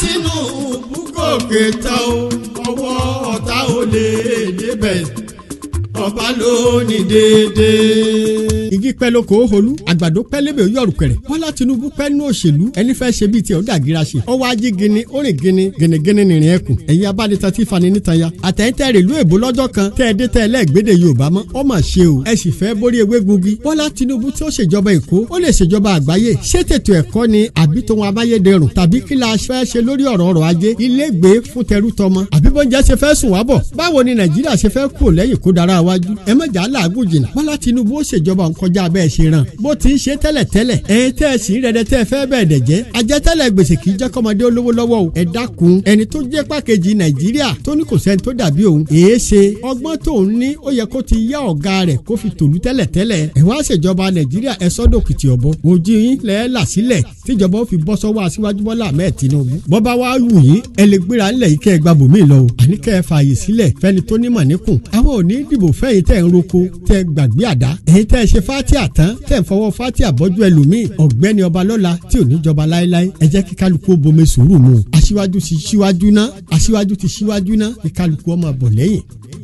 Tinubu gòkè tán o ọwọ́ ọ̀tá ò lè débẹ̀ ọba ló ní déédéé. igi pẹ́ lóko ó holú àgbàdo pẹ́ lébè yọ̀rù kẹ̀rẹ̀ bọ́lá tinubu pẹ́ nínú òṣèlú ẹni fẹ́ ṣe bíi tiẹ̀ ó dàgíra ṣe ọwọ́ ajé gini ó rìn gini gẹnẹgẹnẹ nìrìn ẹkùn ẹ̀yin abánitán tí fani nítan ya àtẹ̀yìntẹ̀ rèlú èbó lọ́jọ́ kan tẹ́ ẹ dé tẹ́ ẹ lẹ́gbẹ̀dẹ̀ yorùbá mọ́ ọ mà ṣe o ẹ sì fẹ́ borí ewé gungi bọ́lá tinubu tí ó ṣèjọba èkó ó lè ṣèjọba àgbáyé ṣé tètò ẹ̀kọ́ ni àbí tòun amáyédẹrùn tàbí kí la fẹ́ ṣe lórí ọ̀rọ̀ ọrọ̀ ajé ilégbé fún tẹrú tọmọ àbí bọ́njẹ́ ṣe fẹ́ sùn wábọ̀ báwo ni nàìjíríà ṣe fẹ́ kúrò lẹ́yìn kó dára wájú ẹ má jà á làágùn jìnnà bọ́lá tinubu ó ṣèjọba nkọjá bẹ́ẹ̀ ṣe ràn bó ti ń ṣe tẹ́lẹ̀ tẹ́lẹ̀ ẹ̀yin tẹ́ ẹ sì ń rẹ̀dẹ̀ tẹ́ ẹ fẹ́ bẹ́ẹ̀ dẹ̀ jẹ́ ajẹ́tẹ́lẹ̀ gbèsè kì í jẹ́ kọ́mọdé olówó lọ́wọ́ o ẹ dákun ẹni tó jẹ́ pàkejì nàìjíríà tó ní kò sẹ́ni tó dàbí òun èé ṣe ọgbọ́n tó ń ní ó yẹ kó ti yá ọ̀gá rẹ̀ kó fi tòlú tẹ́lẹ̀ tẹ́lẹ̀ ẹ wá ṣèjọba nàìjíríà ẹ sọ́dọ̀ kìtì ọ̀bọ ojú yín lẹ́ là sílẹ̀ tíjọba ó fi bọ́ sọ́wọ́ aṣíwájú bọ́lá ahmed tinubu bọ́ba wa wù yín ẹ lè gbéra ńlẹ̀ yìí kẹ́ ẹ gba bòmí lọ o àní kẹ́ ẹ fààyè sílẹ̀ fẹ́ni tó nímọ̀ níkùn àwọn ò ní dìbò fẹ́yìn tẹ́ ń roko tẹ́ gbàgbé àdá èyí tẹ́ ẹ ṣe fátíà tán tẹ́ ń fọwọ́ fátíà bọ́jú ẹlòmíì ọ̀gbẹ́ni ọba lọ́la tí ò ní jọba láéláé ẹ jẹ́ kí kálukú ó bomi sùúrù mu aṣíwájú ti ṣíwájú ná aṣíwájú ti ṣíwájú ná kí kálukú ó máa bọ̀ lẹ́yìn